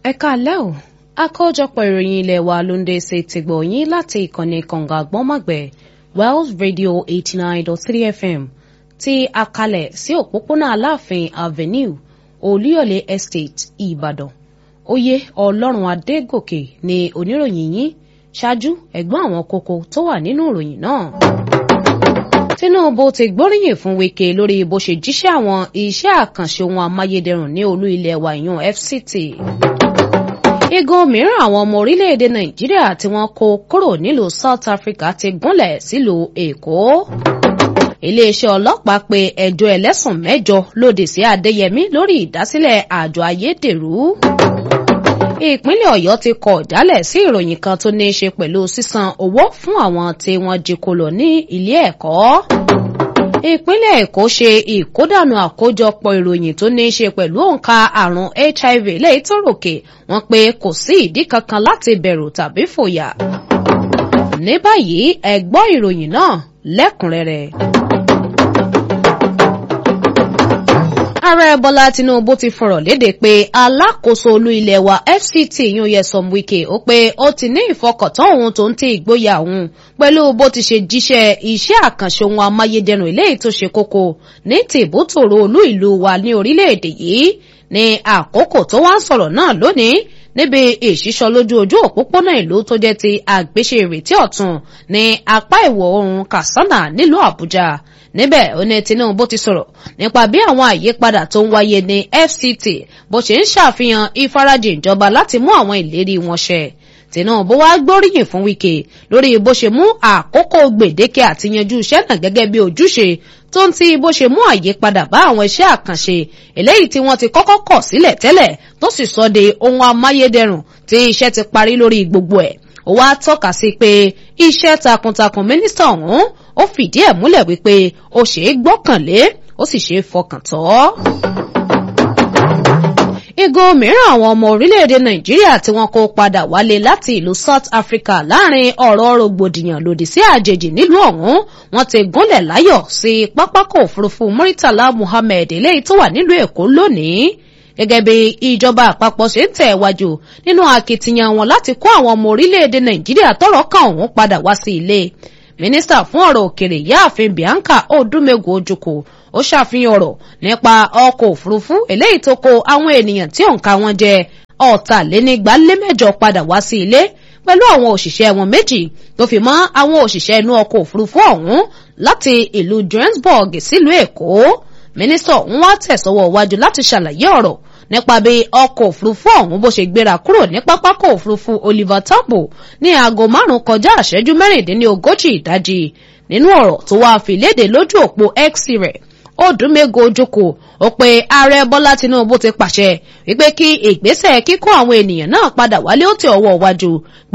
ẹ káalẹ́ o àkójọpọ̀ ìròyìn ilé wa ló ń dé sí ti gbọ̀ yín láti ìkànnì kànga àgbọ́nmọ̀gbẹ́ Wells Radio eighty nine dot three FM tí a kalẹ̀ sí òpópónà Aláàfin Avenue Olúyọ̀lé Estate Ìbàdàn oyè Ọlọ́run Adégòkè ni oníròyìn yín ṣáájú ẹ̀gbọ́n àwọn kókó tó wà nínú ìròyìn náà. Tinubu ti gbóríyìn fún Wike lórí bó ṣe jíṣẹ́ àwọn iṣẹ́ àkànṣe ohun amáyédẹrùn ní olú ilẹ̀ wa ìyún FCT. Igun mìíràn àwọn ọmọ orílẹ̀-èdè Nàìjíríà tí wọ́n kó kúrò nílùú South Africa ti gúnlẹ̀ sílùú Èkó. Iléeṣẹ́ ọlọ́pàá pe ẹjọ́ ẹlẹ́sùn mẹ́jọ lòdì sí Adéyẹmí lórí ìdásílẹ̀ àjọ ayédèrú. Ìpínlẹ̀ Ọ̀yọ́ ti kọ̀ jálẹ̀ sí ìròyìn kan tó ní í ṣe pẹ̀lú sísan owó fún àwọn tí wọ́n jí kó lọ ní ilé ẹ̀kọ́. Ìpínlẹ̀ Èkó ṣe ìkódànù àkójọpọ̀ ìròyìn tó ní í ṣe pẹ̀lú òǹkà àrùn HIV lẹ́yìn tó ròkè wọ́n pé kò sí ìdí kankan láti bẹ̀rù tàbí fòyà. Ní báyìí ẹ gbọ́ ìròyìn náà lẹ́kùnrẹ́rẹ́. ààrẹ bọ́lá tinubu ti fọ̀rọ̀ léde pé alákòóso olú ilẹ̀ wa fct yún Nyesom Wike ó pé ó ti ní ìfọkàntán òun tó ń tẹ ìgboyà òun pẹ̀lú bó ti ṣe jíṣẹ́ iṣẹ́ àkànṣe ohun amáyédẹrùn eléyìí tó ṣe kókó ní tìbútòrò olú ìlú wa ní orílẹ̀-èdè yìí ní àkókò tó wá ń sọ̀rọ̀ náà lónìí níbi ìṣísọ lójú ojú òpópónà ìlú tó jẹ́ ti àgbéṣe ìrètí ọ̀tun ní apá ìwọ̀ oòrùn Katsina nílùú Àbújá níbẹ̀ ó ní Tinubu ti sọ̀rọ̀ nípa bí àwọn àyípadà tó ń wáyé ní FCT bó ṣe ń ṣàfihàn ìfarajìn ìjọba láti mú àwọn ìlérí wọn ṣẹ Tinubu wá gbóríyìn fún Wike lórí bó ṣe mú àkókò gbèdéke àti yanjú iṣẹ́ náà gẹ́gẹ́ bí ojúṣe tó ń ti bó ṣe mú àyípadà bá àwọn iṣẹ́ àkànṣe eléyìí tí wọ́n ti kọ́kọ́ kọ̀ sílẹ̀ tẹ́lẹ̀ tó sì sọ de ohun amáyédẹrùn tí iṣẹ́ ti parí lórí gbogbo ẹ̀ ó wá tọ́ka sí pé iṣẹ́ takuntakun mínísítà ọ̀hún ó fìdí ẹ̀ múlẹ̀ wípé ó ṣeé gbọ́kànlé ó sì ṣeé fọkàn tọ́. Igun mìíràn àwọn ọmọ orílẹ̀-èdè Nàìjíríà tí wọ́n kó padà wálé láti ìlú South Africa láàrin ọ̀rọ̀ rògbòdìyàn lòdì sí àjèjì nílùú ọ̀hún wọ́n ti gúnlẹ̀ láyọ̀ sí pápákọ̀ òfurufú Muritala Muhammed eléyìí tó wà nílùú Èkó lónìí gẹ́gẹ́ bí ìjọba àpapọ̀ ṣe ń tẹ̀ wájú nínú akitiyan wọn láti kó àwọn ọmọ orílẹ̀-èdè Nàìjíríà tọ́rọ̀ kàn ọ̀hún padà wá sí ilé mínísítà fún ọ̀rọ̀ òkèrè yáàfin Bianca Odúmẹ́gù Ojukwu ó ṣàfihàn ọ̀rọ̀ nípa ọkọ̀ òfurufú eléyìí tó kó àwọn ènìyàn tí òǹkà wọn jẹ́ ọ̀tàlénígbálémẹ́jọ padà wá sí ilé pẹ̀lú àwọn òṣìṣẹ́ wọn méjì tó fi mọ́ àwọn òṣìṣẹ́ inú ọkọ̀ òfurufú ọ̀hún láti ìlú Johannesburg sílùú Èkó mínísítà ọ̀hún wá tẹ̀sọ́wọ́ wájú láti ṣàlàyé ọ̀rọ̀ nípa bí ọkọ̀ òfurufú ọ̀hún bó ṣe gbéra kúrò ní pápákọ̀ òfurufú Oliver Tambo ní aago márùn-ún kọjá àṣẹ́jú mẹ́rìndínlógójì ìdájí nínú ọ̀rọ̀ tó wáá fi léde lójú òpó X rẹ̀ Odúmẹ́gù Ojukwu ó pe ààrẹ Bọ́lá Tinubu ti pàṣẹ wípé kí ìgbésẹ̀ kíkó àwọn ènìyàn náà padà wálé ó tẹ ọwọ́ wájú